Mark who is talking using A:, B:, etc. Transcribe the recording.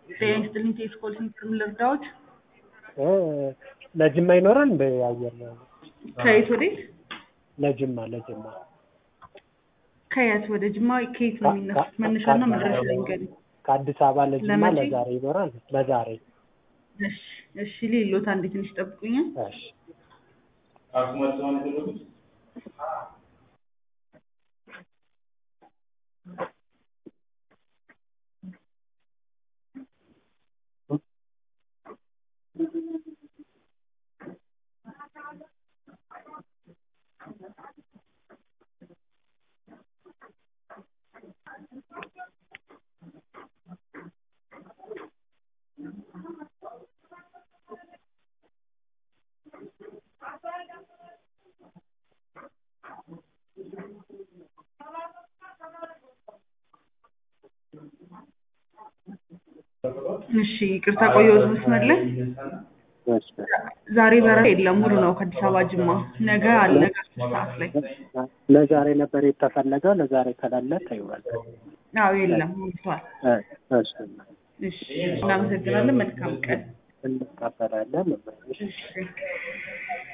A: ጤና ይስጥልኝ ቴስኮል ሲንክርም ልርዳዎት?
B: እ ለጅማ ይኖራል እንደ አየር
A: ከየት ወዴት?
B: ለጅማ ለጅማ
A: ከየት ወደ ጅማ ከየት ነው የሚነሱት? መነሻና መድረሻ ይንገሩኝ።
B: ከአዲስ አበባ ለጅማ
A: ለመቼ?
B: ለዛሬ ይኖራል ለዛሬ
A: እሺ እሺ ሌሎት አንዴ ትንሽ ጠብቁኛል።
B: እሺ
A: እሺ ይቅርታ ቆየሁት መስመር ላይ።
B: እሺ
A: ዛሬ በረራ የለም ሙሉ ነው ከአዲስ አበባ ጅማ። ነገ አለ ከአስር ሰዓት ላይ።
B: ለዛሬ ነበር የተፈለገው ለዛሬ ከሌለ ተይዋል
A: አዎ የለም ሞልቷል።
B: እ እሺ
A: እሺ እናመሰግናለን። መልካም ቀን።
B: እንቀበላለን
A: እሺ